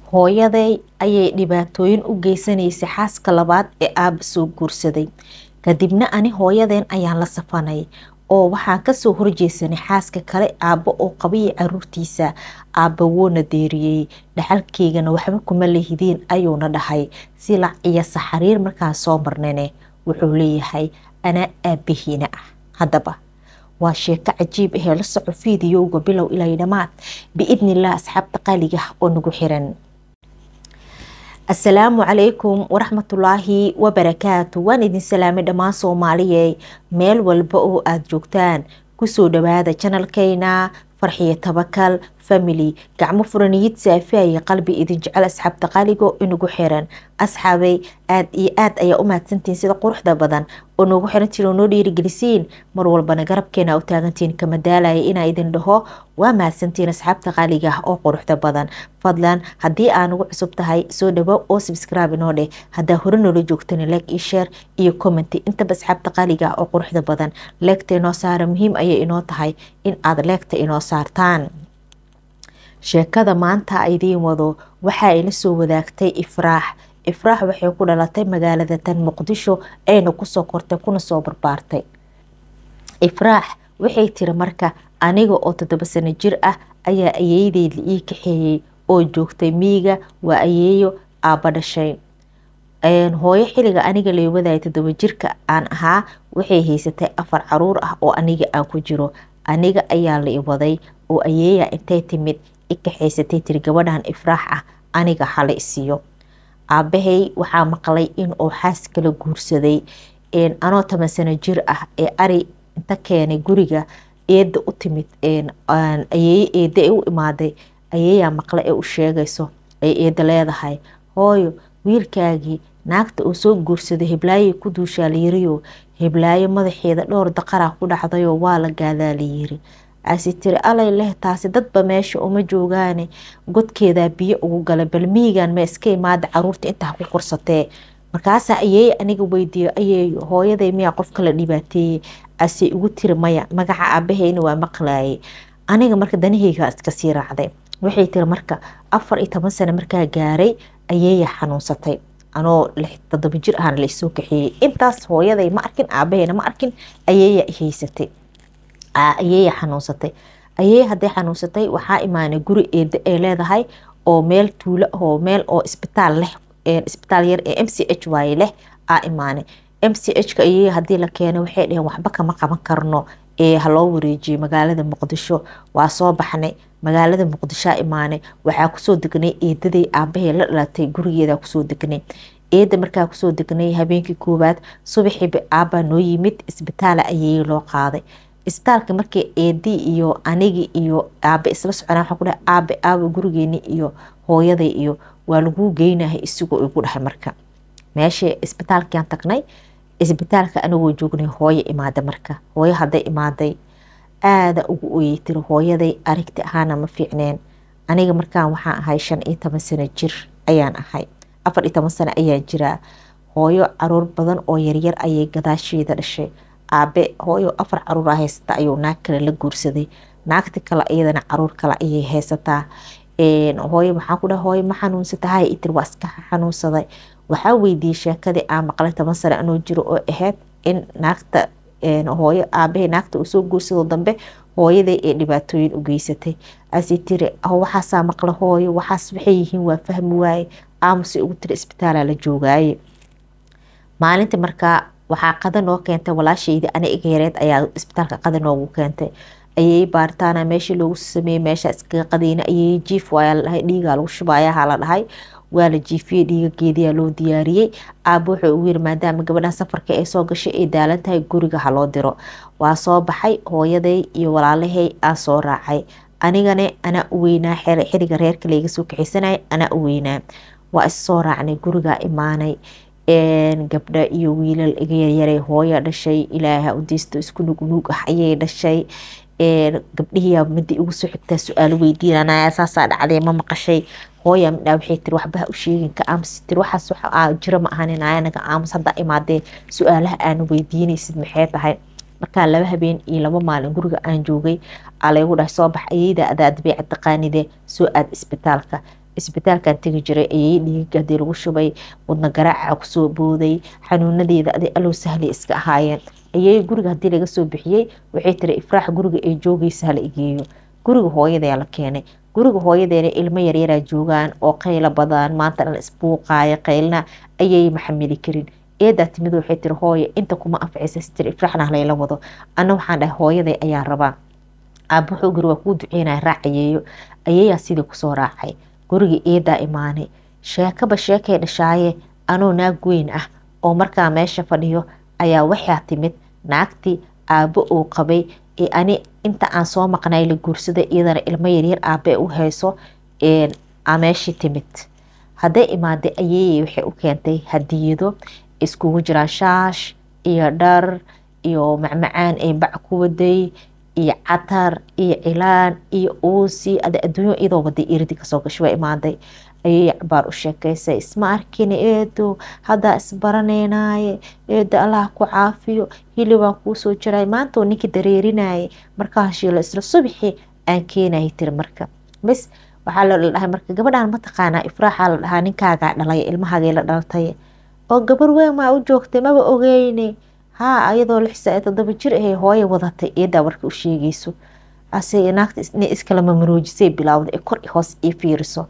hooyaday ayay dhibaatooyin u geysanaysay xaaska labaad ee aaba soo guursaday kadibna ani hooyadeen ayaan la safanay oo waxaan kasoo horjeesanay xaaska kale aabbo oo qabayay caruurtiisa aabba woona deeriyey dhaxalkeygana waxba kuma lehidiin ayuuna dhahay silac iyo saxariir markaan soo marnane wuxuu leeyahay anaa aabahiina ah haddaba waa sheeko cajiib ahee la soco fiidiyowga bilow ilaa dhamaad biidnilah asxaabta qaaliga oo nagu xiran asalaamu calaykum waraxmatullaahi wabarakaatu waan idin salaamay dhammaan soomaaliyey meel walba oo aada joogtaan kusoo dhawaada janalkeyna farxiyo tabakal family gacmo furaniyid saafiaya qalbi idin jecel asxaabta qaaligo inagu xiran asxaabay aad iyo aad ayaa u mahadsantihiin sida quruxda badan oo noogu xirantiin oo noo dhiirigelisiin mar walbana garabkeena u taagantiin kama daalaya inaa idin dhaho waa mahadsantiin asxaabta qaaliga ah oo quruxda badan fadlan haddii aa nagu cusub tahay soo dhawo oo subscribe inoo dheh haddaa hore noola joogtani like iyo share iyo commenty intaba asxaabta qaaliga ah oo quruxda badan leegta inoo saara muhiim ayay inoo tahay in aad leegta inoo saartaan sheekada maanta idiin wado waxa ay la soo wadaagtay ifraax ifraax waxay ku dhalatay magaalada tan muqdisho ayna kusoo kortay kuna soo barbaartay ifraax waxay tiri marka aniga oo toddoba sano jir ah ayaa ayeeyadeed la ii kaxeeyey oo joogtay miiga waa ayeeyo aabba dhashay hooyo xiliga aniga lay wadaya toddoba jirka aan ahaa waxay haysatay afar caruur ah oo aniga aan ku jiro aniga ayaa la i waday oo ayeeya intay timid i kaxaysatay tiri gabadhan ifraax ah aniga hala isiiyo aabahay waxaa maqlay in uu xaas kala guursaday anoo toban sano jir ah ee ari inta keenay guriga eeda u timid ayeeye eeda ee u imaaday ayeeyaa maqle ee u sheegayso ay eeda leedahay hooyo wiilkaagii naagta uu soo guursaday hiblaayoy ku duushaa layiriyo hiblaayo madaxeeda dhowr daqaraa ku dhacdayoo waa la gaadaa layiri asi tiri alay leh taasi dadba meesha uma joogaane godkeedaa biyo ugu gala bal miigan ma iska imaada caruurta intaa ku korsatee markaasaa ayeeye aniga weydiiyo ayeeyo hooyaday miyaa qofka la dhibaateeyey ase igu tiri maya magaca aabaheyna waa maqlaayay aniga marka danaheyga iska sii raacday waxay tiri marka afar iyo toban sano markaa gaaray ayeeya xanuunsatay anoo todoba jir ahana laisoo kaxeeyey intaas hooyaday ma arkin aabaheyna ma arkin ayeeya haysatay ayeeya xanuunsatay ayeeya hadday xanuunsatay waxaa imaanay guri eeda ay leedahay oo meel tuulo oo meel oo isbitaal leh isbitaal yar ee m c h waaye leh aa imaanay m c h ka ayeeya haddii la keenay waxay dheheen waxba kama qaban karno ee haloo wareejiyey magaalada muqdisho waa soo baxnay magaalada muqdishoa imaanay waxaa kusoo degnay eedaday aabahee la dhalatay gurigeeda kusoo degnay eeda markaa kusoo degnay habeenkii koowaad subaxiiba aabbaa noo yimid isbitaala ayeeye loo qaaday isbitaalka markii eedii iyo anigi iyo aabe isla soconaa waxaa ku dhahay aabe aabe gurigeeni iyo hooyaday iyo waa laguu geynahay isigoo igu dhahay marka meesha isbitaalkiaan tagnay isbitaalka anagoo joognay hooyo imaada marka hooyo hadday imaaday aada ugu oyey tiri hooyaday aragti ahaana ma fiicneen aniga markaan waxaan ahay shan iyo toban sano jir ayaan ahay afar iyo toban sano ayaan jiraa hooyo caruur badan oo yaryar ayay gadaasheeda dhashay aabe hooyo afar caruur haysata ayuu naag kale la guursaday naagti kale iyadana caruur kale ayay haysataa hooyo maxaa ku dhaha hooyo ma xanuunsata hay itir waa iska xanuunsaday waxaa weydiiyey sheekadii aan maqlay toban sano anoo jiro oo ahayd in naagta hooyo aabahay naagta uu soo guursado dambe hooyaday ee dhibaatooyin u geysatay asi tiri waxaasaa maqla hooyo waxaas waxay yihiin waa fahmi waaye aamusay ugu tiri isbitaala la joogaaye maalinta markaa waxaa qada noo keentay walaashaydi ani iga yareed ayaa isbitaalka qada noogu keentay ayay baaritaana meeshii loogu sameeyey meesha iskaga qadayna ayay jiif waaya la dhahay dhiigaa lagu shubayaha la dhahay waa la jiifiyey dhiigageediyaa loo diyaariyey aaba wuxuu ugu yiri maadaama gabadhan safarka ee soo gashay ay daalan tahay guriga ha loo diro waa soo baxay hooyaday iyo walaalahay aan soo raacay anigane anaa u weynaa xiriga reerka layga soo kaxaysanaya anaa u weynaa waa issoo raacnay gurigaa imaanay gabdha iyo wiilal iga yaryaray hooya dhashay ilaaha udeysto isku nugnuug ah ayay dhashay gabdhihiyaa midi igu soo xigtaa su-aalo weydiinanaya saasaa dhacday ma maqashay hooya midhaa waxay tiri waxba ha u sheegin ka aamus tiri waxaas wax jiro ma ahanin anaga aamus haddaa imaadee su-aalaha aana weydiinaysid maxay tahay markaa laba habeen iyo laba maalin guriga aan joogay aa laygu dhahay soo bax ayeyda adaa dabeecad taqaanide soo aad isbitaalka isbitaalkan tegi jiray ayay dhiiga hadii lagu shubay wadna garaaca kusoo booday xanuunadeeda adi alow sahli iska ahaayeen ayay guriga hadii laga soo bixiyey waxay tiri ifraax guriga ay joogaysa hala igeeyo guriga hooyadaa la keenay guriga hooyadeena ilmo yaryaraa joogaan oo qaylo badan maanta dhan isbuuqaaya qaylna ayay maxamili karin eedaa timid waxay tiri hooye inta kuma anficaysa si tiri ifraaxna halayla wado anna waxaan dhahay hooyaday ayaa rabaa aaba wuxuu guri waa kuu duceynaya raacayeeyo ayayaa sidii kusoo raacay guriga eedaa imaanay sheekaba sheekay dhashaaye anoo naag weyn ah oo markaa meesha fadhiyo ayaa waxaa timid naagtii aabbo uu qabay ee ani inta aan soo maqnay la guursaday iyadana ilmo yaryar aabe u hayso aa meeshii timid hadday imaaday ayeeyey waxay u keentay hadiyado iskugu jiraan shaash iyo dhar iyo macmacaan ee bac ku waday iyo catar iyo cilaan iyo uusi ada adduunyo iyadoo waday iridi kasoo gashay waa imaaday ayay cabaar u sheekaysay isma arkina eedo haddaa isbaranaynaye eedo allah ku caafiyo hilibaan kuusoo jiray maanta oo ninkii dareerinayay markaa hashiilo isla subixi aan keenayay tiri marka bas waxaa la dhahay marka gabadhaan mataqaanaa ifraaxaa la dhahaa ninkaagaa dhalay ilmahaagay la dhalatay oo gabar weyn maa u joogtay maba ogeyne haa ayadoo lix saa todoba jir ahay hooye wadatay eedaa warka u sheegayso ase naagta inay iskala mamaroojisay bilaawda ee kor hoos ii fiiriso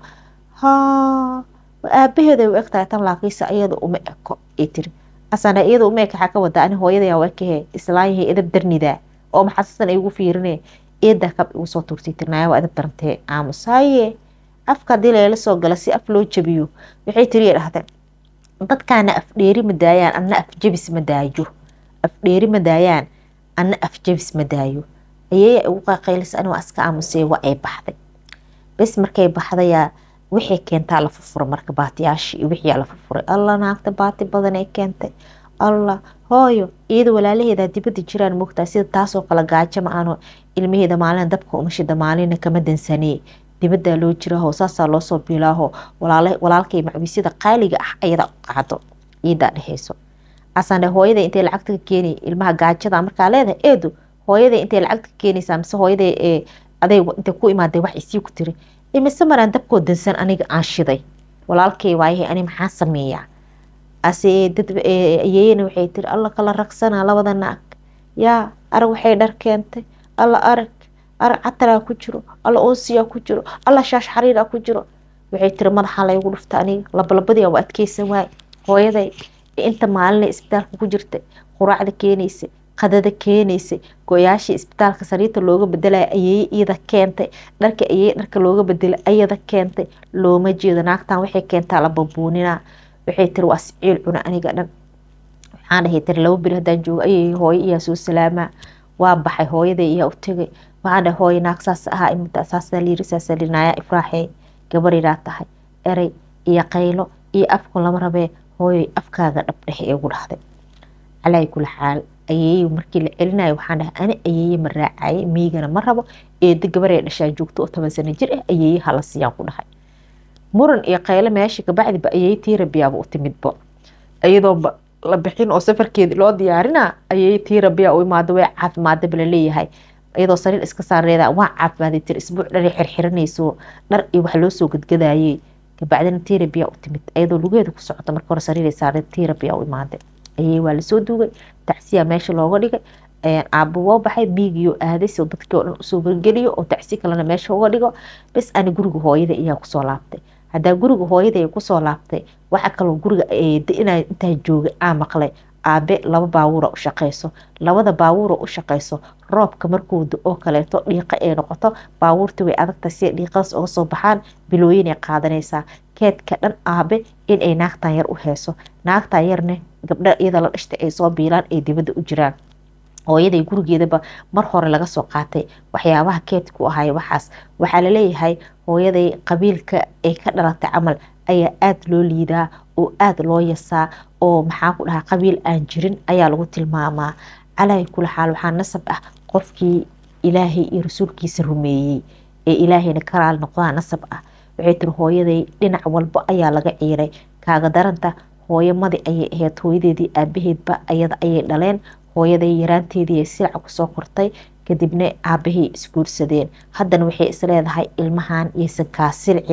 haa aabaheeda u egtahay tan laakiinse iyada uma eko ay tiri asana iyada uma eka waxaa ka wadaa ani hooyadayaa waa kahe islaanyahay edab darnidaa oo maxasasan ay ugu fiirine eedaa kab igu soo turtay tirnaaya waa edab darantee aamusaaye afka hadii layla soo gala si af loo jabiyo waxay tiri dhahday dadkaana afdheeri ma daayaan anna afjabis ma daayo afdheeri ma daayaan anna afjabis ma daayo ayay ugu qaqaylis ani waa iska aamusay waa ay baxday bes markay baxdayaa waxay keentaa la furfura marka baatiyaashii iyo wixiyaa la furfuray alla naagta baati badan ay keentay alla hooyo iyada walaalaheeda dibadda jiraan moogtaa sida taasoo kale gaajo ma aano ilmaheeda maalina dabka umashida maalina kama dansanee dibaddaa loo jiraaho saasaa loosoo biilaaho walaalkay macwiisyada qaaliga ah ayada qaado iidaa dheheyso asaan hooyada intay lacagta ka keenay ilmaha gaajada markaa leedahay eedu hooyada intay lacagta ka keenaysaa mise hooyada aday intay ku imaaday wax isii ku tiri imise maraan dabkoo dansan aniga aan shiday walaalkay waayahay ani maxaa sameeyaa ase dad ayeeyana waxay tiri alla kala ragsana labada naag yaa arag waxay dhar keentay alla arag arag cataraa ku jiro alla oosiyaa ku jiro alla shaash xariiraa ku jiro waxay tiri madaxaa laygu dhufta aniga labalabadiyaa waa adkeysan waay hooyaday inta maalinay isbitaalka ku jirtay quraacda keenaysay qadada keenaysay go-yaashii isbitaalka sariirta looga bedelaya ayeeye iyada keentay dharka ayeeye dharka looga bedelay ayada keentay looma jeedo naagtan waxay keentaa la babuuninaa waxay tiri waa siciil cuna aniga dhan waxaan dhahay tiri laba beri haddaan joogo ayay hooyo iyaa soo salaamaa waa baxay hooyaday iyaa u tegay waxaan dhahay hooyo naag saas ahaa imida saasaa liiri saasaa liiri naayaa ifraaxee gabarydaa tahay erey iyo qaylo iyo afku lama rabee hooyoy afkaaga dhabdhehe ee ugu dhahday calaa kula xaal ayeeye markii la celinayo waxaan dhahay ani ayeeye ma raacaye miigana ma rabo eedo gabaree dhashaa joogto oo toban sano jir ah ayeeye hala siiyaan ku dhahay muran iyo qaylo meesha kabacdiba ayeeye tii rabiyaaba u timidba iyadoo la bixin oo safarkeedi loo diyaarina ayeeye tii rabiyaa u imaado way caafimaadaba laleeyahay iyadoo sariir iska saareeda waa caafimaaday tiri isbuuc dhar xirxiranayso dhar iyo wax loo soo gadgadayey kabacdina tii rabiyaa u timid iyadoo lugeeda ku socota marka hore sariiray saareen tii rabiyaa u imaaday ayey waa lasoo duugay tacsiya meesha looga dhigay aabo waa baxay miigiyo aaday si dadkii oo dhan usoo wargeliyo oo tacsi kalena meesha uga dhigo bes ani guriga hooyada iyaa kusoo laabtay haddaa guriga hooyada ay kusoo laabtay waxa kaloo guriga ina intaa joogay aa maqlay aabe laba baabuura u shaqeyso labada baabuura u shaqeyso roobka markuu oo kaleeto dhiiqa ay noqoto baabuurta way adagta si dhiiqadaas uga soo baxaan bilooyinay qaadanaysaa keedka dhan aabe inay naagtan yar u heeso naagtan yarne gabdha iyada la dhashtay ay soo biilaan ay dibadda u jiraan hooyaday gurigeedaba mar hore laga soo qaatay waxyaabaha keedku ahay waxaas waxaa laleeyahay hooyaday qabiilka ay ka dhalatay camal ayaa aada loo liidaa oo aada loo yasaa oo maxaa ku dhahaa qabiil aan jirin ayaa lagu tilmaamaa calaahi kula xaal waxaa nasab ah qofkii ilaahay iyo rasuulkiisa rumeeyey ee ilaahayna karaal noqdaa nasab ah waxay tiri hooyaday dhinac walba ayaa laga ciiray kaaga daranta hooyamadi ayay ahayd hooyadeedii aabaheedba ayada ayay dhaleen hooyaday yaraanteedii silaca kusoo kortay kadibna aabahay isguursadeen haddana waxay isleedahay ilmahan yaysan kaa silcin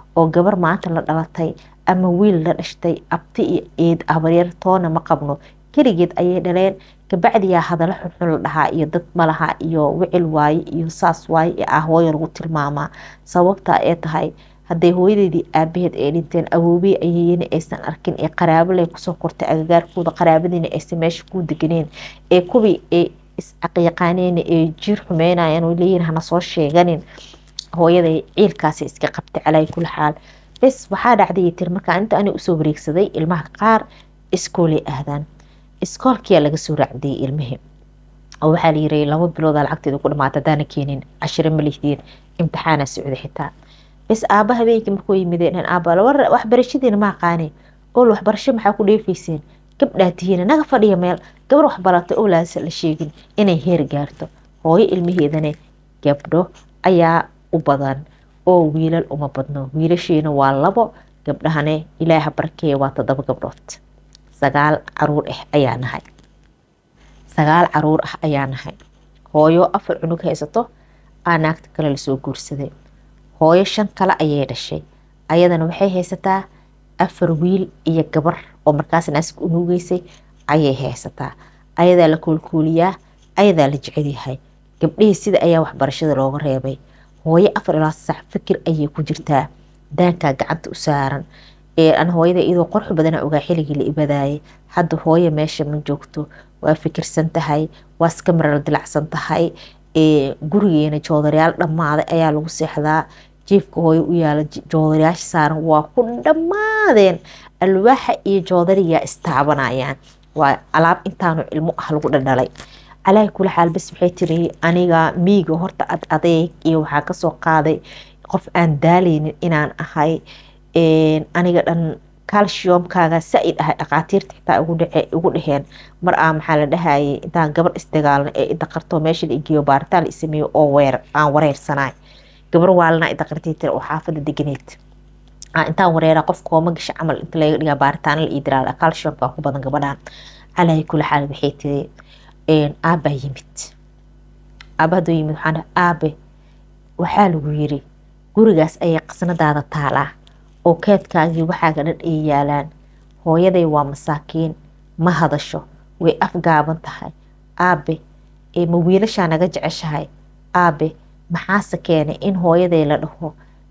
oo gabar maanta la dhalatay ama wiil la dhashtay abti iyo eed abaryar toona ma qabno keligeed ayay dhaleen kabacdiyaa hadalo xunxun la dhahaa iyo dad malaha iyo wicil waaye iyo saas waaye ee ah hooyo lagu tilmaamaa sababta ee tahay hadday hooyadeedii aabaheed ay dhinteen awoobey ayeyna aysan arkin ee qaraabo leh kusoo kortay agagaarkooda qaraabadiina aysan meesha ku deganeen ee kuwii ay iscaqiiqaaneen ee jiir xumeynayaan oo leeyihin hana soo sheeganin hooyaday ciilkaasi iska qabtay calaa kuli xaal bes waxaa dhacday tir markaa inta ani usoo wareegsaday ilmaha qaar iskoolay ahdaan iskoolkiyaa laga soo raacdiyay ilmihii oo waxaa layiri laba bilooda lacagteeda ku dhamaata hadaana keenin cashiro ma lihdeen imtixaana socda xitaa bes aaba habeenkii markuu yimideen aaba waxbarashadiina ma aqaane ool waxbarasho maxaa ku dheefayseen gabdhaa tihiina naga fadhiya meel gabar waxbaratay oo laasa la sheegin inay heer gaarto hooyo ilmaheedana gabdho ayaa u badan oo wiilal uma badno wiilashiina waa labo gabdhahane ilaaha barkeeya waa toddoba gabdhood sagaal caruur ah ayaa nahay sagaal caruur ah ayaa nahay hooyo afar cunug haysato aa naagta kale lasoo guursaday hooyo shan kale ayay dhashay ayadana waxay haysataa afar wiil iyo gabar oo markaas naasig unuugeysay ayay haysataa ayadaa la koolkooliyaa ayadaa la jecelyahay gabdhihii sida ayaa waxbarashada looga reebay hooyo afar ilaa sax fikir ayay ku jirtaa daankaa gacanta u saaran an hooyada iyadoo qorxu badana ogaa xiligii la ibadaayay hadda hooyo meesha ma joogto waa fikirsan tahay waa iska maral dilacsan tahay gurigeena joodarayaal dhammaaday ayaa lagu seexdaa jiifka hooyo u yaala joodarayaasha saaran waa ku dhammaadeen alwaaxa iyo joodariyaa istaabanayaan waa alaab intaanu ilmo ah lagu dhadhalay calaahi kula xaal bas waxay tiri aniga miiga horta ad adeeg iyo waxaa kasoo qaaday qof aan daaleynin inaan ahay aniga dhan calciumkaaga saa-id ahay dhaqaatiirta xitaa ugu dheheen mar aa maxaa la dhahayay intaan gabar isdagaalna ee idaqarto meesha la igeeyo baaritaan la isameeyo oo weer aan wareersanaay gabar waalana idaqartay tiri oo xaafada deganeed intaan wareera qof kooma gasha camal inta laga dhigaa baaritaana la idiraa calciumka ku badan gabadhan calaahi kula xaal waxay tiri aabaa yimid aaba hadduu yimid waxaan dhaha aabe waxaa lagu yiri gurigaas ayay qasnadaada taalaa oo keedkaagii waxaaga dhan ay yaalaan hooyaday waa masaakiin ma hadasho way afgaaban tahay aabe ma wiilashaa naga jeceshahay aabe maxaase keenay in hooyaday la dhaho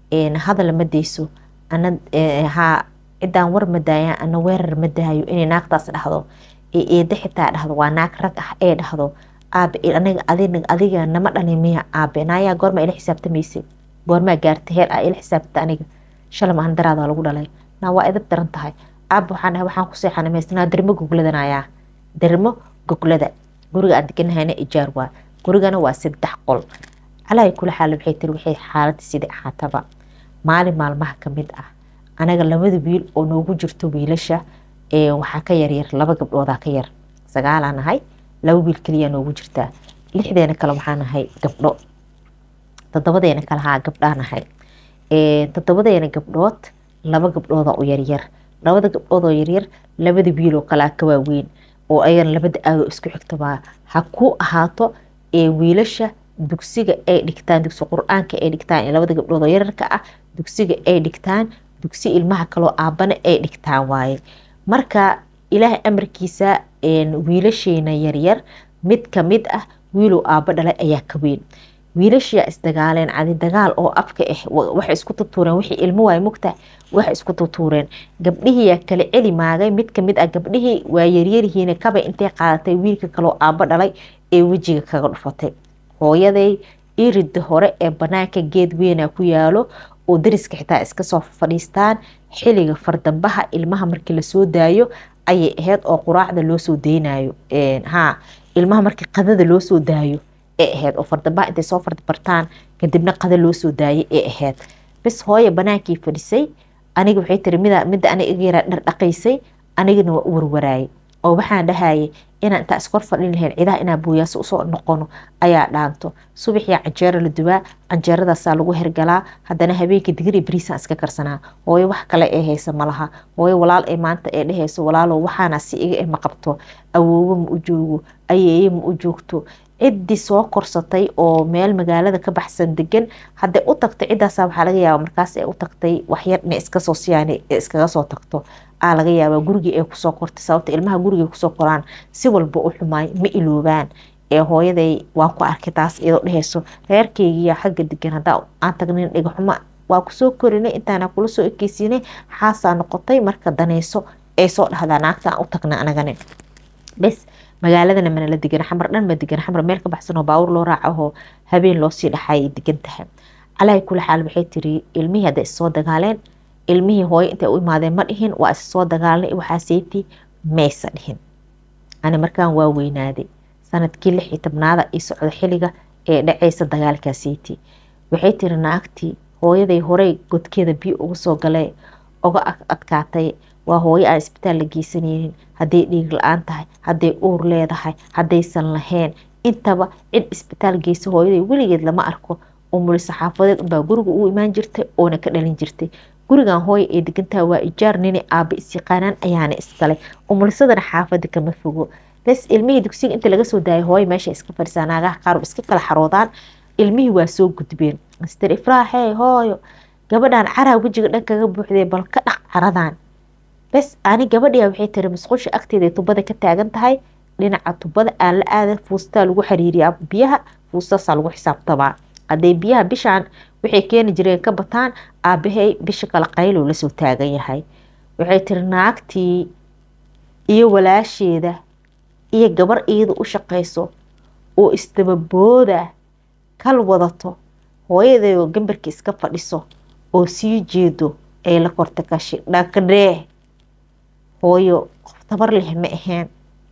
hadal ma dayso ana haa ciddaan war ma daayaan ana weerar ma daayo inay naagtaas dhahdo ee eedda xitaa dhahdo waa naag rag ah ee dhahdo aabe aniga adiga adiga nama dhalin miya aabe naayaa goorma ila xisaabtamaysay goormaa gaartay heer ah ila xisaabta aniga shala mahan daraadaa lagu dhalay naa waa edab daran tahay aabe waxaan dhahay waxaan ku seexanay maysnaa dermo gogladanayaa dermo goglada guriga aan deganahayna ijaar waa gurigana waa saddex qol calaahi kula xaal waxay tiri waxay xaaladda sidai ahaataba maalin maalmaha ka mid ah anaga labada wiil oo noogu jirto wiilasha waxaa ka yaryar laba gabdhoodaa ka yar sagaalaa nahay laba wiil keliyaa noogu jirtaa lixdeena kale waxaa nahay gabdho toddobadeena kale haa gabdhaa nahay toddobadeena gabdhood laba gabdhooda u yaryar labada gabdhood oo yaryar labada wiiloo kalea ka waaweyn oo ayagana labada aadoo isku xigtabaa ha ku ahaato wiilasha dugsiga ay dhigtaan dugsi qur-aanka ay dhigtaan labada gabdhood oo yararka ah dugsiga ay dhigtaan dugsi ilmaha kaloo aabana ay dhigtaan waaye marka ilaahay amarkiisa wiilasheena yaryar mid kamid ah wiilow aabo dhalay ayaa ka weyn wiilashiyaa isdagaaleen cadi dagaal oo afka ah waxay isku tutuureen wixii ilmo waay mugta waxay isku tutuureen gabdhihiyaa kala celi maagay mid kamid ah gabdhihii waa yaryarihiina kabay intay qaadatay wiilka kaloo aabo dhalay ee wejiga kaga dhufatay hooyaday irida hore ee banaanka geed weynaa ku yaalo oo dariska xitaa iska soo fadhiistaan xiliga fardambaha ilmaha markii lasoo daayo ayay ahayd oo quraacda loo soo deynayo ha ilmaha markii qadada loo soo daayo ee ahayd oo fardambaha intay soo fardabartaan kadibna qada loo soo daayay ee ahayd bis hooya banaankii fadhisay aniga waxay tiri mida midda aniga iga yaraa dhardhaqaysay anigana waa u warwaraayay oo waxaan dhahayay inaan intaa iskor fadhin lahayn cidaha inaan booyaasa usoo noqono ayaa dhaanto subaxyaa canjeero la dubaa canjeeradaasaa lagu hergalaa haddana habeenkii digri bariisaan iska karsanaa hooyo wax kale ee haysa malaha hooyo walaal ee maanta ee dhehayso walaalo waxaana si iga ma qabto awoowo ma u joogo ayeeye ma u joogto ciddii soo korsatay oo meel magaalada ka baxsan degan hadday u tagto ciddaasa waxaa laga yaaba markaas ay u tagtay waxyar inay iskasoo siyaan iskaga soo tagto aa laga yaabaa gurigii ay kusoo kortay sababta ilmaha gurigay kusoo koraan si walba u xumaay ma iloobaan ee hooyaday waan ku arkay taas iyadoo dhehayso reerkeygiya xagga degan haddaa aan tagnin dhigaxumo waa kusoo korinay intaana kula soo ekeysiinay xaasaa noqotay marka daneyso ay soo dhahdaa naagta aan u tagna anagani bes magaaladana mana la degan xamar dhan ma degan xamar meel ka baxsan oo baawur loo raacahoo habeen loosii dhaxaayay degan tahay calaahi kula xaal waxay tiri ilmihii hadday issoo dagaaleen ilmihii hooyo intay u imaadeen ma dhihin waa issoo dagaalnay waxaa seyti maysa dhihin ani markaan waa weynaaday sanadkii lix iyo tobnaada ii socda xiliga ee dhaceysa dagaalkaa seyti waxay tiri naagtii hooyaday horey godkeeda biyo uga soo galay uga adkaatay waa hooyo aan isbitaal la geysanaynin hadday dhiig la-aan tahay hadday uur leedahay haddaysan lahayn intaba cid isbitaal geysa hooyaday weligeed lama arko umuli saxaafadeed unbaa guriga u imaan jirtay oona ka dhalin jirtay gurigan hooya ee degantaha waa ijaar nini aaba isyaqaanaan ayaana iskalay umulisadana xaafada kama fogo bes ilmihii dugsiga inta laga soo daayay hooyo meesha iska fadhisaa naagaha qaar iska kala xaroodaan ilmihii waa soo gudbeen master ifraaxee hooyo gabadhan caraa wejiga dhan kaga buuxdee bal ka dhaq caradan bes ani gabadhiya waxay tiri masqusha agteeda tubada ka taagan tahay dhinaca tubada aan la aada fuustaa lagu xiriiriyaa biyaha fuustaasaa lagu xisaabtamaa hadday biyaha bishaan waxay keeni jireen ka bataan aabahay bisha kale qaylow lasoo taagan yahay waxay tiri naagtii iyo walaasheeda iyo gabar iyada u shaqayso oo isdababooda kal wadato hooyadeedoo gambarka iska fadhiso oo sii jeedo ay la korta kashi dhakdhee hooyo qof tabar leh ma aheen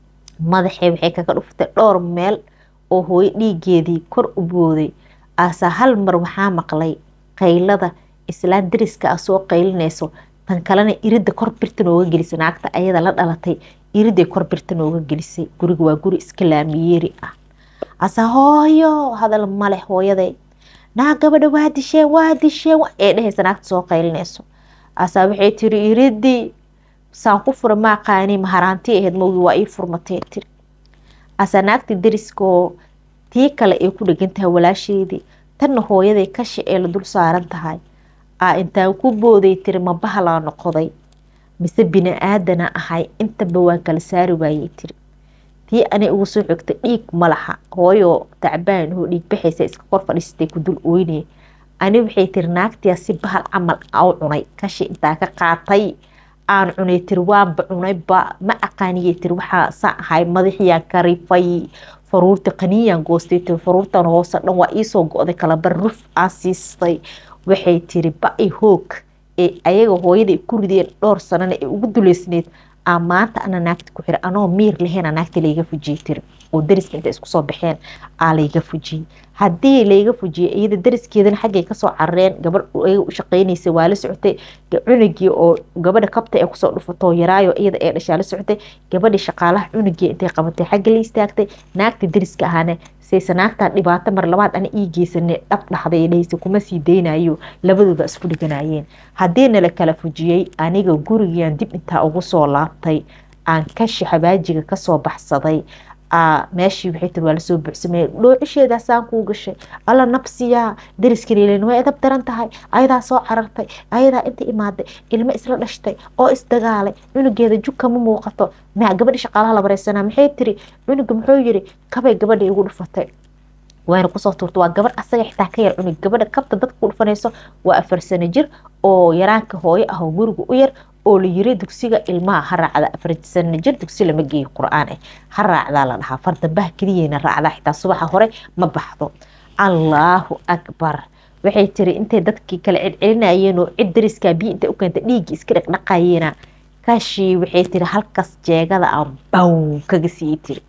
madaxee waxay kaga dhuftay dhowr meel oo hooyo dhiigeedii kor u booday aasaa hal mar waxaa maqlay qaylada islaan dariska ah soo qaylinayso tan kalena iridda kor birta nooga gelisay naagta ayada la dhalatay iriday kor birta nooga gelisay guriga waa guri iska laamiyeeri ah asa hooyo hadal male hooyaday naa gabadha waa disheen waa disheen ee dhehaysa naagta soo qaylinayso asaa waxay tiri iridii saan ku fura maaqaani maharaanti ahayd mawgi waa ii furmatee tiri asaa naagta dariskoo tii kale ay ku dhegan tahay walaasheedii tanna hooyaday kashi ee la dul saaran tahay aa intaan ku booday tiri ma bahalaa noqoday mise bini aadana ahay intaba waan kala saari waayey tiri tii anay ugu soo xigtay dhiig malaxa hooyo tacbaan oo dhiig baxaysa iska kor fadhiistay ku dul ooynay ani waxay tiri naagtiya si bahal camal u cunay kashi intaa ka qaatay aan cunay tiri waanba cunayba ma aqaaniyey tiri waxaa sa ahay madaxiyaan karifay faruurta qaniyaan goostay tiri faruurtan hoose dhan waa iisoo go-day kalabar ruf aan siistay waxay tiri ba-i hoog ee ayaga hooyada ku rideen dhowr sanana ee ugu duleysneyd aa maanta ana naagta ku xira anoo miir laheena naagta layga fujiyey tiri oo dariska inta isku soo baxeen aa layga fujiyey haddii layga fujiyey iyada dariskeedana xaggay kasoo carareen gabadh ayaga u shaqeynaysa waa la socotay cunugii oo gabadha kabta ee kusoo dhufatoo yaraayo iyada ee dhashaa la socotay gabadhii shaqaalaha cunugii intay qabatay xagga la istaagtay naagta dariska ahana sayse naagtaa dhibaato mar labaad ana ii geysane dhab dhaxday dhahaysa kuma sii daynayo labadooda isku dhiganayeen haddii nala kala fujiyey aniga gurigiiaan dib intaa ugu soo laabtay aan kashi xabaajiga kasoo baxsaday meeshii waxay tiri waa lasoo buuxsamey dhoocisheedaasaan kuu gashay alla nabsiyaa dariskaleelen way edab daran tahay ayadaa soo carartay ayadaa inta imaaday ilmo isla dhashtay oo isdagaalay cunugeeda jug kama muuqato ma gabadhi shaqaalaha la bareysanaa maxay tiri cunuga muxuu yiri kabay gabadha igu dhufatay wayna kusoo tuurta waa gabadh asaga xitaa ka yar cunug gabadha kabta dadka ku dhufanayso waa afar sano jir oo yaraanka hooyo ah oo guriga u yar oo la yiri dugsiga ilmaha ha raacda afar sano jir dugsi lama geeyo qur-aan ah ha raacdaa la dhahaa fardambaha keliyeyna raacdaa xitaa subaxa hore ma baxdo allaahu akbar waxay tiri intay dadkii kale celcelinayeen oo cid dariskaa biyo intay u keentay dhiiggii iska dhaqdhaqayeena kaashii waxay tiri halkaas jeegada aan baw kaga siiyey tiri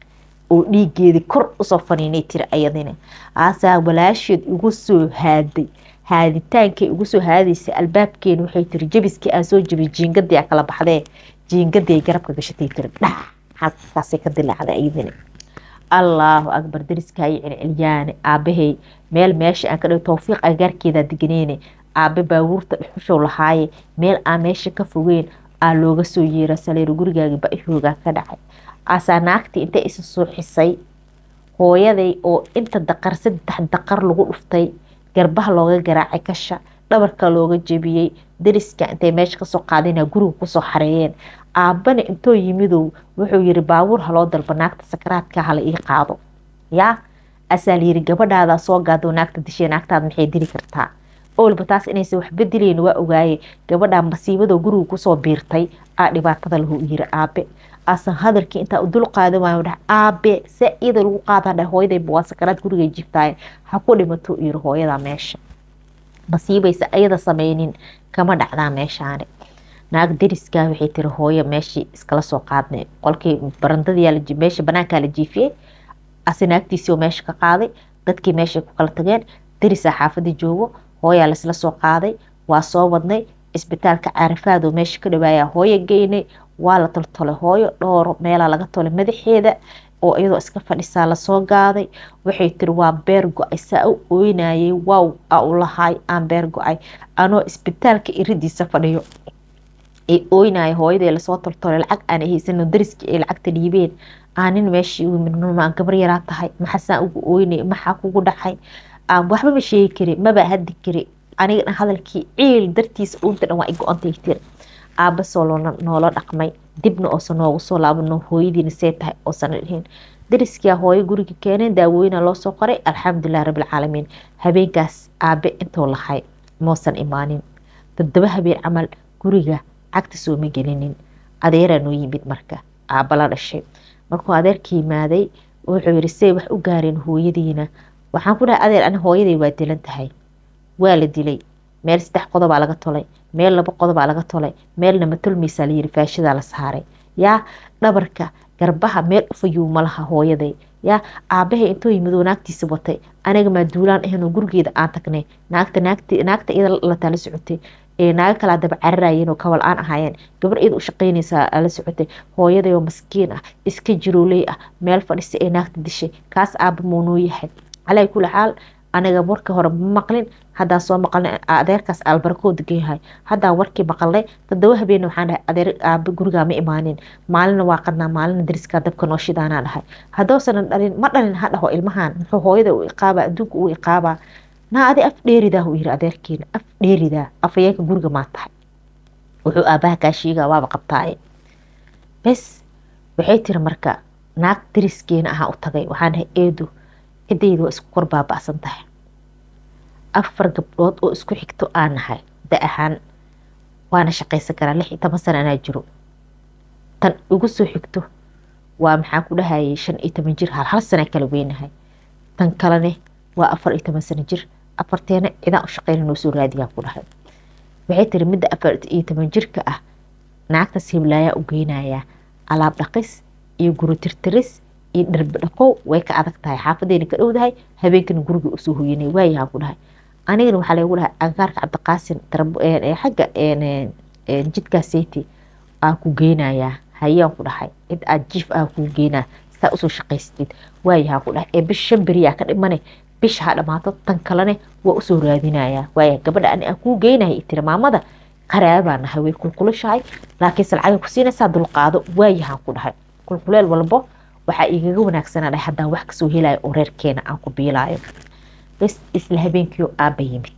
oo dhiigeedii kor usoo faniinay tiri ayadina aasaa walaasheed igu soo haaday haaditaankay igu soo haadaysa albaabkeena waxay tiri jabiskii aan soo jabay jiingadii kala baxdee jiingadii ay garabka gashatay tiri dhax halkaasay ka dilaacday ayadina allaahu akbar dariskaay celcelyaane aabahay meel meesha aan ka dhigo towfiiq agaarkeeda deganeyne aabe baabuurta dhuxushow lahaaye meel aan meesha ka fogeyn aa looga soo yeera saleero gurigaagi ba-ihoogaa ka dhacay aasaa naagtii intay isa suuxisay hooyaday oo inta daqar saddex daqar lagu dhuftay garbaha looga garaacay kasha dhabarka looga jebiyey dariska intay meesha kasoo qaadina guriga kusoo xareeyeen aabbana intoo yimidow wuxuu yiri baabuur haloo dalba naagta sakaraadka hala ii qaado yaa asaa layiri gabadhaada soo gaado naagta dishay naagtaada maxay dili kartaa owalba taas inaysan waxba dilayn waa ogaaye gabadhaa masiibadoo guriga kusoo biirtay aa dhibaatada lahu yiri aabe asan hadalkii intaa u dul qaadan waayo dhah aabe se iyada lagu qaadaa dhah hooyadayba waa sakaraad gurigay jiftaaye ha ku dhimato yiri hooyada meesha masiibaysa ayada sameynin kama dhacdaa meeshaani naag dariskaa waxay tiri hooyo meeshii iskala soo qaadnay qolkii barandadii meesha banaankaa la jiifiyey ase naagtiisii oo meesha ka qaaday dadkii meeshay ku kala tageen darisaa xaafadii joogo hooyaa laisla soo qaaday waa soo wadnay isbitaalka caarifaadoo meesha ka dhawaaya hooyo geynay waa la toltolay hooyo dhooro meelaa laga tolay madaxeeda oo iyadoo iska fadhisaa lasoo gaaday waxay tiri waa beer go-ay saa u ooynayay waaw a u lahaay aan beer go-ay anoo isbitaalka iridiisa fadhiyo ay ooynaya hooyadee lasoo toltolay lacag aana haysano dariskii ay lacagta dhiibeen aanin meeshii aan gabar yaraa tahay maxasaan ugu ooynay maxaa kugu dhacay aan waxbaba sheegi kari maba hadi kari aniga hadalkii ciil dartiisa uunta dhan waa i go-antay tiri aabasoo noola dhaqmay dibna oosan noogu soo laabano hooyadiina see tahay oosan dhihin dariskia hooyo guriga keeneen daawooyina loo soo qoray alxamdulilah rabbilcaalamiin habeenkaas aabe intoo lahay moosan imaanin toddoba habeen camal guriga cagta sooma gelinin adeeraa noo yimid marka aaba la dhashay markuu adeerka yimaaday wuxuu yiri say wax u gaareen hooyadiina waxaan ku dhahay adeer ani hooyaday waa dilan tahay waa la dilay meel saddex qodobaa laga tolay meel laba qodobaa laga tolay meelna ma tolmaysaa layiri faashadaa la saaray yaa dhabarka garbaha meel ufayuu malaha hooyaday yaa aabahay intoo yimid oo naagtiisa watay aniga maa duulaan ahaynoo gurigeeda aan tagnay naagta naagta iyada la tala socotay ee naago kalaa daba cararayeen oo kabal aan ahaayeen gabar iyada u shaqaynaysaa la socotay hooyadayoo maskiin ah iska jirooley ah meel fadhisa ee naagta dishay kaas aaba moonoo yahay calaa kuli xaal aniga warka hore ma maqlin haddaa soo maqalnay adeerkaas albarkoo degan yahay haddaa warkii maqalnay toddoba habeen waxaan dhahay adeer aabe gurigaa ma imaanin maalina waa qadnaa maalina dariskaa dabka noo shidaanaa dhahay haddoosanan dhalin ma dhalin ha dhaho ilmahan muxuu hooyada u iqaabaa adduunka u iqaabaa naa adi af dheeridaa uu yiri adeerkiina af dheeridaa afayeenka guriga maa tahay wuxuu aabaha kaa sheegaa waaba qabtaaye bes waxay tiri marka naag dariskeena ahaa u tagay waxaan dhahay eedu ciddayda waa isku kor baaba'san tahay afar gabdhood oo isku xigto aan nahay da ahaan waana shaqaysan karaa lix iyo toban sana anaa jiro tan igu soo xigto waa maxaan ku dhahayay shan iyo toban jir hal hal sana kala weynahay tan kalene waa afar iyo toban sano jir afarteena cidaan u shaqeyna noo soo raadiyaan ku dhahay waxay tiri midda afar iyo toban jirka ah naagtaas hiblaayaa u geynayaa alaab dhaqis iyo guri tirtiris iyo dharbi dhaqow way ka adag tahay xaafadeyna ka dhowdahay habeenkana guriga usoo hoyanay waayahaan ku dhahay anigana waxaa lagu dhahay agaarka cabdiqaasin xagga jidkaaseyti aa ku geynayaa hayaan ku dhahay cid aad jiif ah kuu geynaa saa usoo shaqaystid waayahaan ku dhahay ee bisha shan beriyaa ka dhimane bisha ha dhamaato tan kalene waa usoo raadinayaa waaya gabadha ani aan kuu geynaya tiri maamada qaraabaa nahay way kulkulushahay laakiinse lacagay ku siinaysaa dulqaado waayahaan ku dhahay kulkuleel walbo waxaa igaga wanaagsanaa dhahay haddaan wax kasoo helayo oo reerkeena aan ku biilaayo bes isla habeenkiio aaba yimid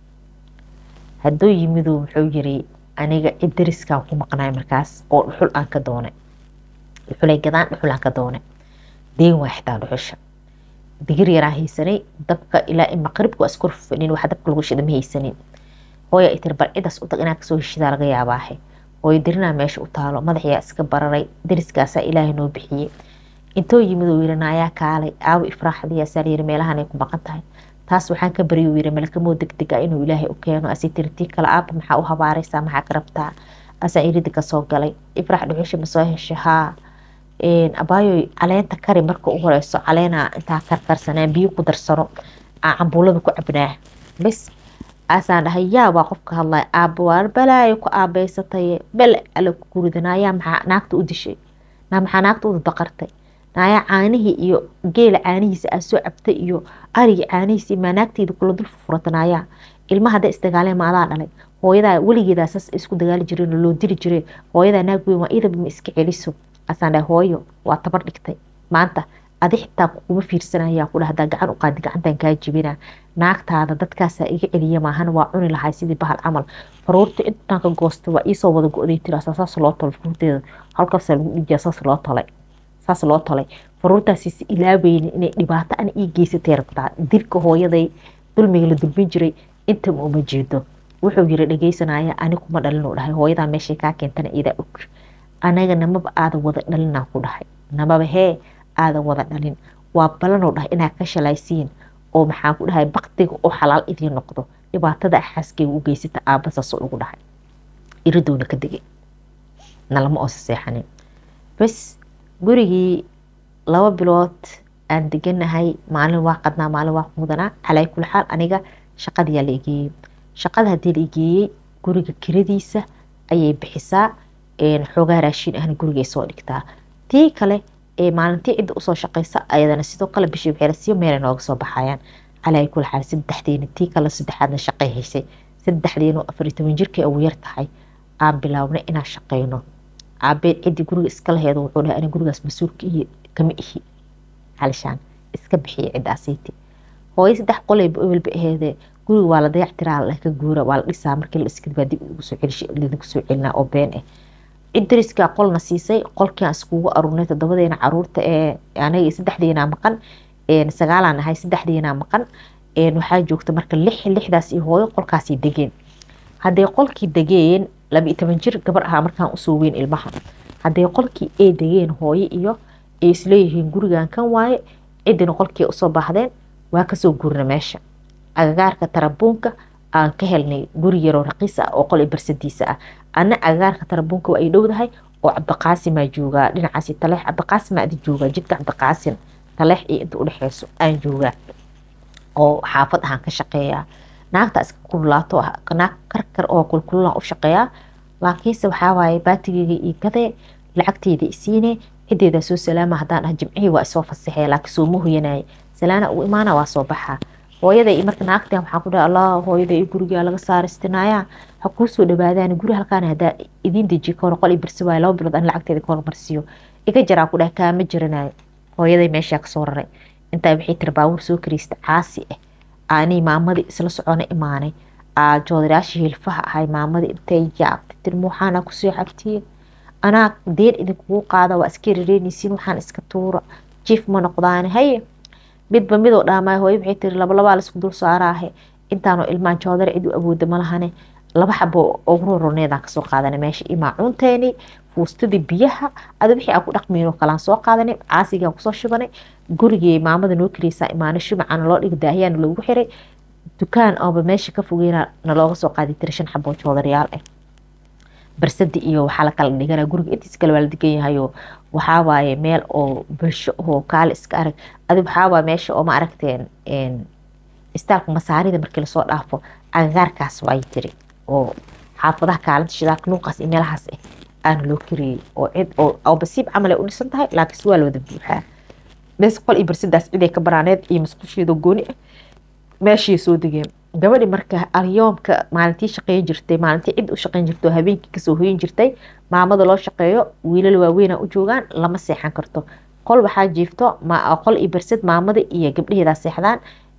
hadduu yimiduu wuxuu yiri aniga cid dariskaan ku maqnaay markaas oo dhuxul aan ka doonay dhuxulay gadaan dhuxul aan ka doonay deen waa xitaa dhuxusha digir yaraan haysanay dabka ilaa in maqribka waa iskor fadhin waxa dabka lagu shida ma haysanin hooya ay tiri bal cidaas u tag inaad kasoo heshidaa laga yaabaahe hooyo dirinaa meesha u taalo madaxyaa iska bararay dariskaasaa ilaahay noo bixiyey intoo yimid uu yiri naayaa kaalay aawo ifraaxdiyaasaa layiri meelahan ay ku maqan tahay taas waxaan ka baryay uu yiri malakamoo degdeg ah inuu ilaahay u keeno asi tiri tii kale aaba maxaa u habaaraysaa maxaa ka rabtaa asaa iridi kasoo galay ifraax dhuxusha ma soo heshay haa abaayoy caleenta kari marka u horeyso caleenaa intaa karkarsanaa biyo ku darsano aa cambuulada ku cabnaa bes aasaan dhahay yaa waa qofka hadlaya aaba waa balaayo ku aabeysataye bale ala ku guridanayaa maxaa naagta u dishay naa maxaa naagta u daqartay naayaa caanihii iyo geela caanihiisa aa soo cabtay iyo arigii caanihiisa maa naagteeda kula dul furfuratanayaa ilmaha hadday isdagaaleen ma adaa dhalay hooyadaa weligeedaa saas isku dagaali jireen oo loo dili jiray hooyadaa naag weyn waa idaba ma iska celiso asaan dhahay hooyo waa tabar dhigtay maanta adi xitaa kuma fiirsanaya ku dhahdaa gacan u qaadi gacantan kaa jibina naagtaada dadkaasaa iga celiya maahan waa cuni lahay sidii bahal camal faruurta intaan ka goosta waa iisoo wada go-day tiraasa saas loo tolay faruurteeda halkaasaa lagu dhijiyaa saas loo tolay saas loo tolay faruurtaasiis ilaaweyni inay dhibaato ana ii geysatay rabtaa dilka hooyaday dulmiga la dulmin jiray intaba uma jeedo wuxuu yiri dhegeysanaya ani kuma dhalin u dhahay hooyadaa meeshay kaa keentana idaa og anaga namaba aadan wada dhalinaa ku dhahay namaba hee aadan wada dhalin waa balanoo dhahay inaad ka shalaysiin oo maxaan ku dhahay baktiga oo xalaal idiin noqdo dhibaatada xaaskeyga u geysata aabbasaasoo ugu dhahay iridoona ka degay nalama oosa seexanin bas gurigii laba bilood aan deganahay maalin waa qadnaa maalin waa mudanaa calaa kuli xaal aniga shaqadiyaa la igeeyey shaqada haddii la igeeyey guriga kiradiisa ayay bixisaa xoogaa raashiin ahna gurigay soo dhigtaa tii kale ee maalintii cidda usoo shaqeysa ayadana sidoo kale bishii waxeelasiyo meelay nooga soo baxayaan calaa kuli xaal saddexdeena tii kale saddexaadna shaqay haysay saddexdeenu afar iyo toban jirkay ugu yar tahay aan bilaabnay inaan shaqeyno caabeen ciddii guriga iska laheedo wuxuu dhahay ani gurigaas mas-uulka iyo kama ihi halishaan iska bixiya ciddaasiiti hooyo saddex qolayba ewelba aheedee guriga waa la dayactiraa la ka guura waa la dhisaa markii la dhiskad baa dib ugu soo celish lidinku soo celinaa oo been ah cid dariskaa qolna siisay qolkiaan iskugu aruurnay toddobadeena caruurta ee anaga saddexdeenaa maqan sagaalaan ahay saddexdeenaa maqan waxaa joogta marka lix lixdaas iyo hooyo qolkaasay degeen hadday qolkii degeen laba iyo toban jir gabar ahaa markaan usoo weyn ilmaha hadday qolkii ay degeen hooyo iyo ay isleeyihiin gurigan kan waaye ciddina qolkii usoo baahdeen waa kasoo guurna meesha agagaarka tarabuunka aan ka helnay guri yaroo raqiis ah oo qol barsadiisa ah ana agagaarka tarabuunka waa ay dhowdahay oo cabdiqaasimaa joogaa dhinacaasi taleex cabdiqaasima adi joogaa jidka cabdiqaasin taleex iyo inta udhexeyso aan joogaa oo xaafad ahaan ka shaqeeyaa naagta iska kululaato naag karkar oo kulkululaan u shaqeeyaa laakiinse waxaa waaye baatigeyga io gadee lacagteyda isiine cideedaa soo salaama haddaan ah jimcihii waa isoo fasaxee laakiin sooma hoyanaya salaana uu imaana waa soo baxaa hooyada iyo marka naagtan waxaan ku dhahay allah hooyada iyo gurigaa laga saaristinaaya ha kuu soo dhawaadaan guri halkaan haddaa idiin dejiye kahor qol i birsi waayo laba bilood aan lacagteeda ka hormarsiiyo iga jaraa ku dhahay kaama jiranayo hooyaday meeshaa kasoo raray intaa waxay tiri baabuur soo kariysta caasi ah aanay maamadii isla socona imaanay joodaraashii hilfaha ahay maamadii intay yaabtay tiri muuxaana kusoo xabtiye anaa deen idinkugu qaada waa iska rereynaysiin waxaan iska tuura jiif ma noqdaane haye midba midoo dhaamaay hooyo waxay tiri labalabaa laisku dul saaraahe intaanoo ilmaan joodar cid u awooda malahane laba xabo ugu roroneedaan kasoo qaadanay meesha iyo maacuunteeni fuustadii biyaha ada wixii aan ku dhaqmayn oo kalaan soo qaadanay caasigaan kusoo shubanay gurigii maamada noo kareysaa imaano shumacana loo dhiga daahiyaana loogu xiray dukaan ooba meesha ka fogeyna nalooga soo qaaday tiri shan xabo joodarayaal ah barsadi iyo waxaa la kala dhigana guriga intiis kale waa la degan yahayo waxaa waaye meel oo bulsho oo kaale iska arag adi waxaa waaye meesha oo ma aragteen istaalka masaarida markii lasoo dhaafo agagaarkaas waay tiri oo xaafadaha kaalinta shidaalka nuuqaas iyo meelahaas ah aana loo kariyey oo cid oo basiib camal ay u dhisan tahay laakiin waa la wada buuxaa mees qol iyo barsadaas ciday ka baraaneed iyo masqusheedoo gooni ah meeshii soo degeen gabadhi marka alyoomka maalintii shaqeyn jirtay maalintii cid u shaqeyn jirtay oo habeenkii kasoo hoyin jirtay maamada loo shaqeeyo wiilal waaweyna u joogaan lama seexan karto qol waxaa jiifto qol iyo barsad maamada iyo gabdhaheedaa seexdaan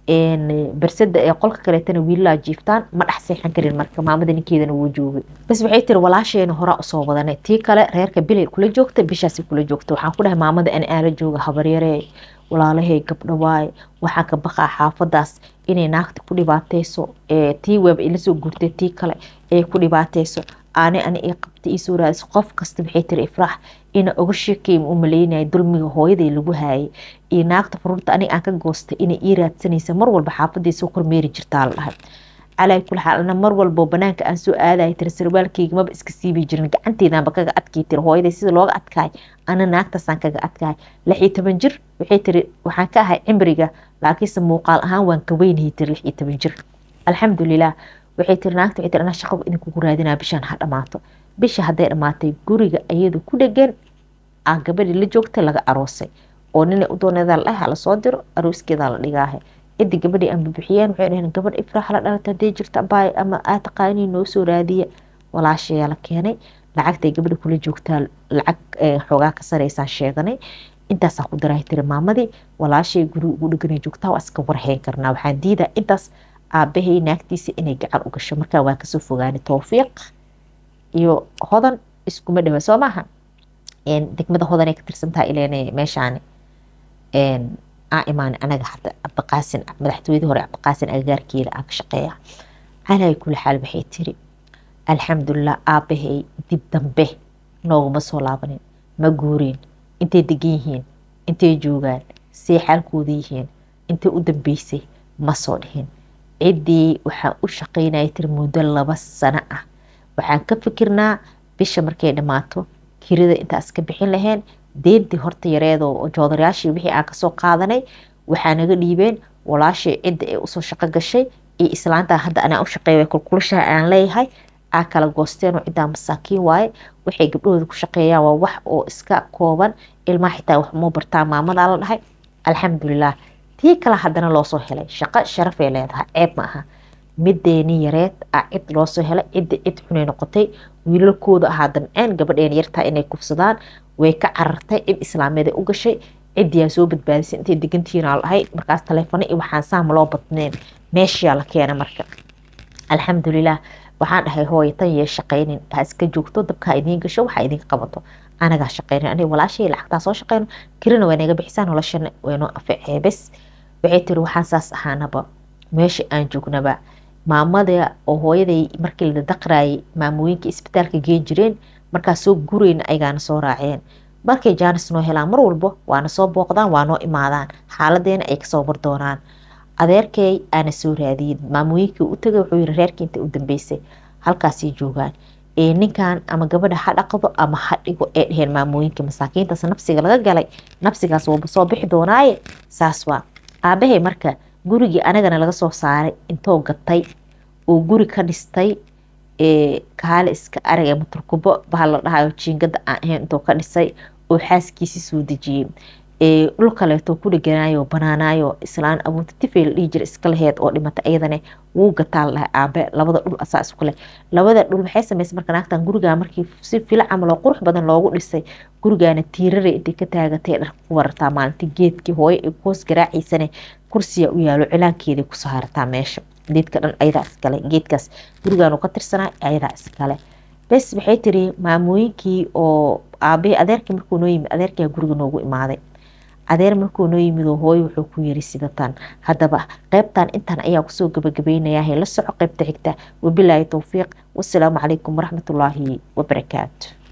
barsada ee qolka kaleetana wiilalaa jiiftaan ma dhex seexan karin marka maamada ninkeedana wuu joogay bas waxay tiri walaasheena horaa usoo wadanay tii kale reerka bilay kula joogta bishaasi kula joogta waxaan ku dhahay maamada ani aala jooga habaryaree walaalahay gabdho waaye waxaan ka baqaa xaafadaas inay naagta ku dhibaateyso tii weeba ila soo guurtay tii kale ee ku dhibaateyso aane ani ii qabta ii soo raadis qof kasta waxay tiri ifraax ina oga sheekay u maleynaya dulmiga hooyaday lagu haayay iyo naagta faruurta aniga aan ka goostay inay ii raadsanaysa mar walba xaafadii soo kormeeri jirtaa la dhahay calaa kul xaal ana mar walbo banaanka aan soo aadaya tiri sarwaalkeyga maba iska siibi jirin gacanteedaanba kaga adkay tiri hooyaday sida looga adkaay ana naagtaasaan kaga adkaay lix iyo toban jir waxay tiri waxaan ka ahay cimriga laakiinse muuqaal ahaan waan ka weynahay tiri lix iyo toban jir alxamdulilah waxay tiri naagta waxay tiri anaa shaqo idinkugu raadinaa bishaan ha dhamaato bisha hadday dhamaatay guriga iyadu ku dhegan aan gabadhii la joogtay laga aroosay oo ninay u dooneedaa la dhahay lasoo diro arooskeedaa la dhigaahe cidii gabadhii aan bubixiyeen waxay dhaheen gabadh ifraax la dhalata hadday jirta baay ama aa taqaanii noo soo raadiya walaashayaa la keenay lacagtay gabadha kula joogtaa lacag xoogaa ka sareysaan sheeganay intaasaan ku daraa tiri maamadii walaashay guri ugu dheganay joogtaa waa iska warhayn karnaa waxaan diidaa intaas aabahay naagtiisa inay gacan u gasho markaa waa kasoo fogaanay towfiiq iyo hodan iskuma dhawa soo maaha degmada hodan ay ka tirsantaha ileen meeshaani aa imaanay anaga hadda cabdiqaasin madaxtooyadii hore cabdiqaasin agagaarkeeda aan ka shaqeeya calaa kuli xaal waxay tiri alxamdulilah aabahay dib dambe nooguma soo laabanin ma guureen intay degan yihiin intay joogaan see xaalkooda yihiin intay u dambeysay ma soo dhihin ciddii waxaan u shaqaynaya tiri muddo laba sano ah waxaan ka fikirnaa bisha markay dhammaato kirida intaas ka bixin lahayn deentii horta yareedoo joodarayaashii wixii aan kasoo qaadanay waxaa naga dhiibeen walaashii cidda ee usoo shaqo gashay iyo islaantaa hadda anaa u shaqeeya kulkulashaha aan leeyahay aa kala goosteenoo ciddaa masaakiin waaye waxay gabdhahooda ku shaqeeyaan waa wax oo iska kooban ilmaha xitaa wax muu bartaa maamadaa la dhahay alxamdulilah tii kale haddana loosoo helay shaqo sharafay leedahay ceeb ma aha mideeni yareed a cid loosoo helay cidda cid xunay noqotay wiilalkooda ahaa damceen gabadheen yartaa inay kufsadaan way ka carartay cid islaameed u gashay cidiyaa soo badbaadisay intay degantiina dhahay markaas taleefano iyo waxaan saama loo badneen meeshiyaa la keena marka alxamdulilah waxaan dhahay hooy tan yee shaqaynin ha iska joogto dabka ha idiin gasho waxa idinka qabato anagaa shaqaynin aniga walaashay lacagtaa soo shaqayno kirina waa naga bixisaa noloshana waynoo anficee bes waxay tiri waxaan saas ahaanaba meesha aan joognaba maamada oo hooyaday markii la daqraayay maamooyinka isbitaalka geen jireen markaas soo gurayna ayagaana soo raaceen markay jaanis noo helaan mar walbo waana soo booqdaan waa noo imaadaan xaaladeena ay kasoo bar doonaan adeerkay aana soo raadiyin maamooyinkii u tagay wuxuu yiri reerkii intay u dambeysay halkaasay joogaan ee ninkan ama gabadha ha dhaqdo ama ha dhigo ee dheheen maamooyinka masaakiintaas nafsiga laga galay nafsigaas waba soo bixi doonaaye saas waa aabahay marka gurigii anagana laga soo saaray intoo gatay oo guri ka dhistay kaale iska arag ee maturkubo bahal la dhahayo jiingada aan ahayn intoo ka dhisay oo xaaskiisii soo dejiyey dhul kaleeto ku dheganayo banaanayo islaan abuuta tifey la dhihi jira iska laheed oo dhimata iyadane wuu gataa la dhahay aabe labada dhul asaa isku leh labada dhul maxay sameysay marka naagtan gurigaa markii si fila camal oo qurux badan loogu dhisay gurigaana tiirare intay ka taagatay dhar ku warartaa maalintii geedkii hooyo ay hoos garaaciisane kursiya u yaalo cilaankeeday ku saarataa meesha geedka dhan ayadaa iskale geedkaas gurigaanu ka tirsanaa ayadaa iskale bes waxay tiri maamooyinkii oo aabe adeerkii markuu noo yimid adeerkaa guriga noogu imaaday adeer markuu noo yimid oo hooyo wuxuu ku yiri sidatan haddaba qeybtan intan ayaa kusoo gabagabaynayaa la soco qeybta xigta wabilaahi towfiiq wasalaamu calaykum waraxmatullaahi wabarakaatu